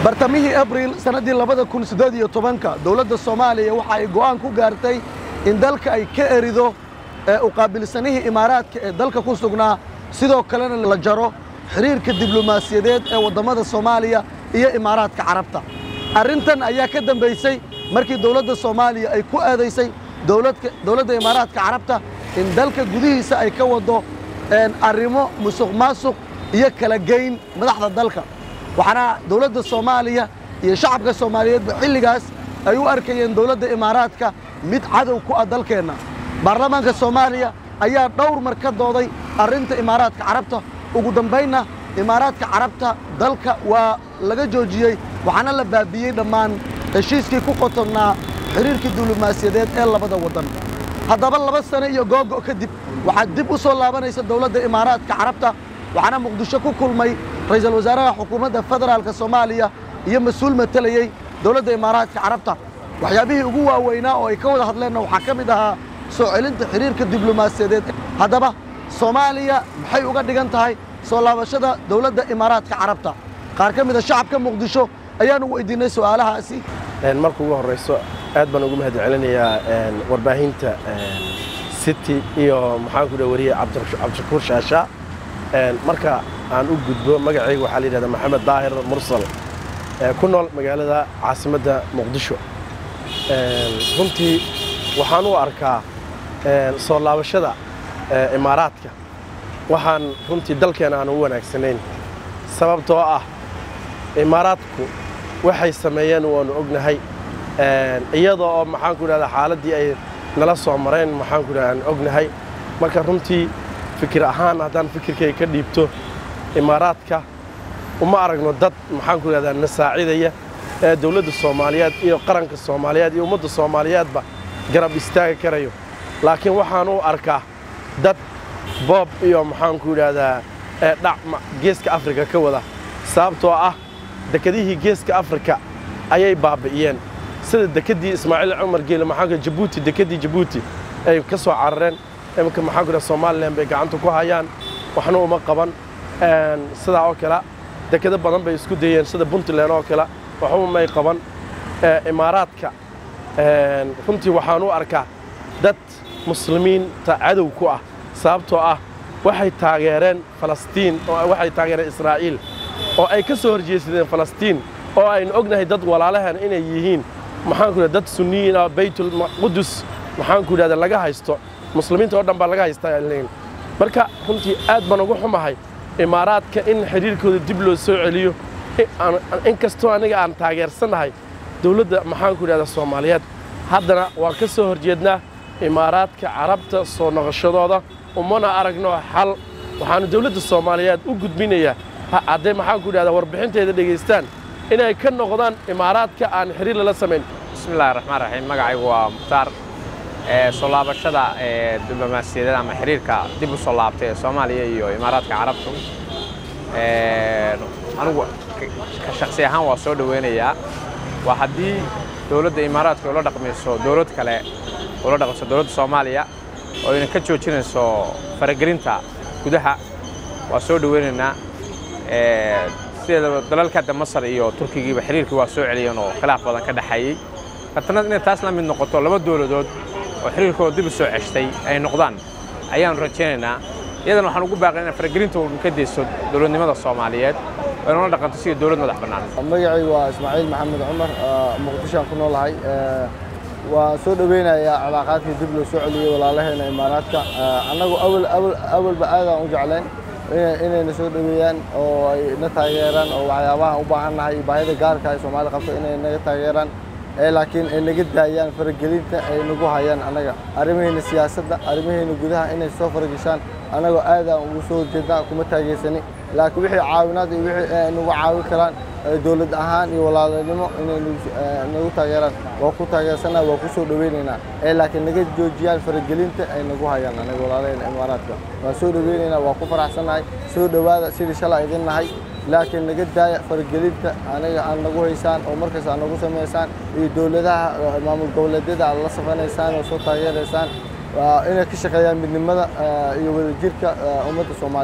bartamihii abriil sannaddii labada kun siddeed iyo tobanka dowladda soomaaliya waxa ay go'aan ku gaartay in dalka ay ka erido ee u qaabilsanihii imaaraadka ee dalka ku sugnaa sidoo kalena la jaro xiriirka diblomaasiyadeed ee waddamada soomaaliya iyo imaaraadka carabta arrintan ayaa ka dambaysay markii dowladda soomaaliya ay ku aadaysay dowladda imaaraadka carabta in dalka gudihiisa ay ka waddo arrimo musuq maasuq iyo kala geyn madaxda dalka waxaana dowladda soomaaliya iyo shacabka soomaaliyeedba xilligaas ay u arkayeen dowladda imaaraadka mid cadow ku ah dalkeenna baarlamaanka soomaaliya ayaa dhowr mar ka dooday arrinta imaaraadka carabta ugu dambaynna imaaraadka carabta dalka waa laga joojiyey waxaana la baabiiyey dhammaan heshiiskii ku qotonnaa xiriirkii diblomaasiyadeed ee labada waddan haddaba laba sano iyo googo' kadib waxaa dib u soo laabanaysa dowladda imaaraadka carabta waxaana muqdisho ku kulmay ra'iisul wasaaraha xukuumadda federaalka soomaaliya iyo mas-uul matelayey dowladda imaaraadka carabta waxyaabihii ugu waaweynaa oo ay ka wada hadleenna waxaa ka mid ahaa soo celinta xiriirka diblomaasiyadeed haddaba soomaaliya maxay uga dhigan tahay soo laabashada dowladda imaaraadka carabta qaar ka mida shacabka muqdisho ayaanu weydiinay su'aalahaasi marka ugu horrayso aad baan ugu mahad celinayaa warbaahinta city iyo maxaan ku dhaha wariye cabdishakuur shaasha marka aan u gudbo magacayga waxaa la yidhahdaa maxamed daahir mursal ku nool magaalada caasimadda muqdisho runtii waxaan u arkaa soo laabashada imaaraadka waxaan runtii dalkeena aan u wanaagsanayn sababtoo ah imaaraadku waxay sameeyeen waanu ognahay iyada oo maxaan ku idhahdaa xaaladdii ay nala soo mareen maxaan ku idhahdaa aan ognahay marka runtii fikir ahaan haddaan fikirkay ka dhiibto imaaraadka uma aragno dad maxaan ku idhahdaa na saacidaya ee dowladda soomaaliyeed iyo qaranka soomaaliyeed iyo ummadda soomaaliyeedba garab istaagi karayo laakiin waxaan u arkaa dad boob iyo maxaan ku idhaahdaa dhac geeska afrika ka wada sababtoo ah dekedihii geeska afrika ayay baabi'iyeen sida dekeddii ismaaciil cumar geele maxaanku jabuuti dekeddii jabuuti ay ka soo carareen iminka maxaan ku idhaha somalilan bay gacanta ku hayaan waxna uma qaban sidaa oo kale dekedo badan bay isku dayeen sida puntland oo kale waxba may qaban imaaraadka runtii waxaan u arkaa dad muslimiinta cadow ku ah sababtoo ah waxay taageereen falastiin oo waxay taageereen israa'iil oo ay ka soo horjeesadeen falastiin oo aynu ognahay dad walaalahan inay yihiin maxaan ku idhahda dad sunniyiin ah baytulqudus maxaan ku idhahda laga haysto muslimiinta oo dhan baa laga haystaa leyn marka runtii aad baan ugu xumahay imaaraadka in xidhiirkooda dib loo soo celiyo in kastoo aniga aan taageersannahay dowladda maxaan ku idhahda soomaaliyeed haddana waan ka soo horjeednaa imaaraadka carabta soo noqoshadooda umana aragno xal waxaannu dowladda soomaaliyeed u gudbinayaa hadday maxaan ku idhahdaa warbixinteeda dhegaystaan inay ka noqdaan imaaraadka aan xiriir lala samayn bismillahi raxmaan raxiim magacaygu waa mukhtaar soo laabashada diblomaasiyadeed ama xiriirka dib u soo laabtay ee soomaaliya iyo imaaraadka carabtu anigu ka shaksi ahaan waa soo dhoweynayaa waa haddii dowladda imaaraadka ula dhaqmayso dowlad kale ula dhaqmayso dowladda soomaaliya oo ayna ka joojinayso faragelinta gudaha waa soo dhoweynaynaa sideedaba dalalka hadda masar iyo turkigiiba xiriirkii waa soo celiyeen oo khilaaf badan ka dhexeeyey haddana inay taas la mid noqoto laba dowladood oo xiriirkooda dib u soo ceshtay ay noqdaan ayaanu rajaynaynaa iyadana waxaan ugu baaqay inay faragelinta uun ka dayso dowladnimada soomaaliyeed oo inala dhaqanto sidii dowlad madax bannaan magacaygu waa ismaaciil maxamed cumar muqdishoaan ku noolahay waa soo dhoweynayaa calaaqaadkii dib loo soo celiyey walaalaheena imaaraadka annagu awalba aadaan u jeclayn inayna soo dhoweeyaan oo ay na taageeraan oo waxyaabaha u baahannahay iyo baahida gaarka ay soomaali qabto inay naga taageeraan laakiin ay naga daayaan faragelinta ay nagu hayaan annaga arrimaheena siyaasadda arrimaheena gudaha inay soo farageshaan annagoo aadaan ugu soo horjeednaa kuma taageersani laakiin wixii caawinaad iyo wixii nagu caawin karaan dowlad ahaan iyo walaalanimo inay nagu taageeraan waa ku taageersanaa waa ku soo dhoweynaynaa ee laakiin naga joojiyaan faragelinta ay nagu hayaan anaga walaalahayna imaaraadka waan soo dhoweynaynaa waa ku faraxsannahay soo dhowaada sidii shalay idin nahay laakiin naga daaya faragelinta aniga aan nagu haysaan oo markaas aad nagu samaysaan iyo dowladaha maamul goboleedyada aad la safanaysaan oo soo taageeraysaan inay ka shaqeeyaan midnimada iyo wadajirka ummadda soomaaliyeed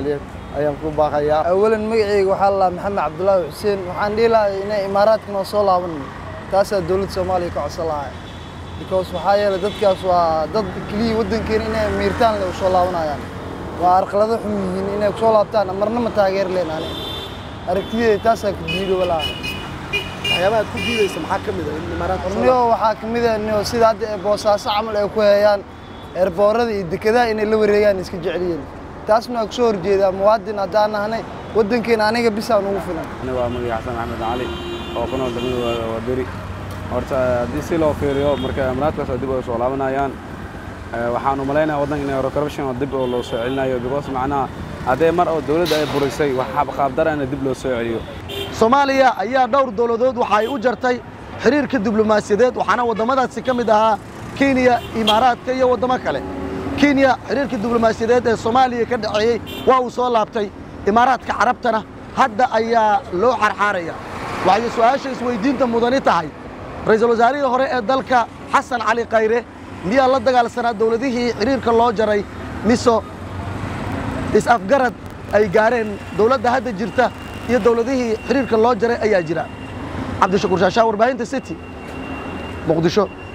ayaan ku baaqayaa awalan magacayga waxaa la maxamed cabdulaahi xuseen waxaan dhihi lahay inay imaaraadka noo soo laaban taasaa dowladda soomaaliya ka codsan lahay because waxaa yeelay dadkaas waa dad keliya waddankeena inay miirtaan le u soo laabanayaan waa arqalado xun yihiin inay kusoo laabtaan marna ma taageer leen ani aragtideeda taasaa ka diido walaa waxyaabaha aad ku diidaysa maxaa ka mid ah in imaaraadka soo niyo waxaa ka mid ah niyo sida hadda ee boosaaso camal ay ku heeyaan eerboorada iyo dekedaha inay la wareegaan iska jecelyihiin taasna waa kusoo horjeedaa muwaadin haddaan nahnay waddankeena aniga bisaan ugu filan aniga waa magaca xasan axmed cali oo ku nool degmada waaberi horta haddii si loo fiiriyo marka imaaraadkaas oo dib ay soo laabanayaan waxaan u malaynayaa waddanka inay corruption oo dib oo loo soo celinayo because macnaha haddee mar oo dowladda ay burisay wax qaabdara in dib loo soo celiyo soomaaliya ayaa dhowr dowladood waxa ay u jartay xiriirka diblomaasiyadeed waxaana waddamadaasi ka mid ahaa kenya imaaraadka iyo waddamo kale kenya xiriirka diblomaasiyadeed ee soomaaliya ka dhaceeyey waa uu soo laabtay imaaraadka carabtana hadda ayaa loo xarxaaraya waxay su'aasha isweydiinta mudani tahay ra'iisul wasaarihii hore ee dalka xasan cali khayre miyaa la dagaalsanaa dowladihii xiriirka loo jaray miso is-afgarad ay gaareen dowladda hadda jirta iyo dowladihii xiriirka loo jaray ayaa jira cabdishakuur shaashaa warbaahinta city muqdisho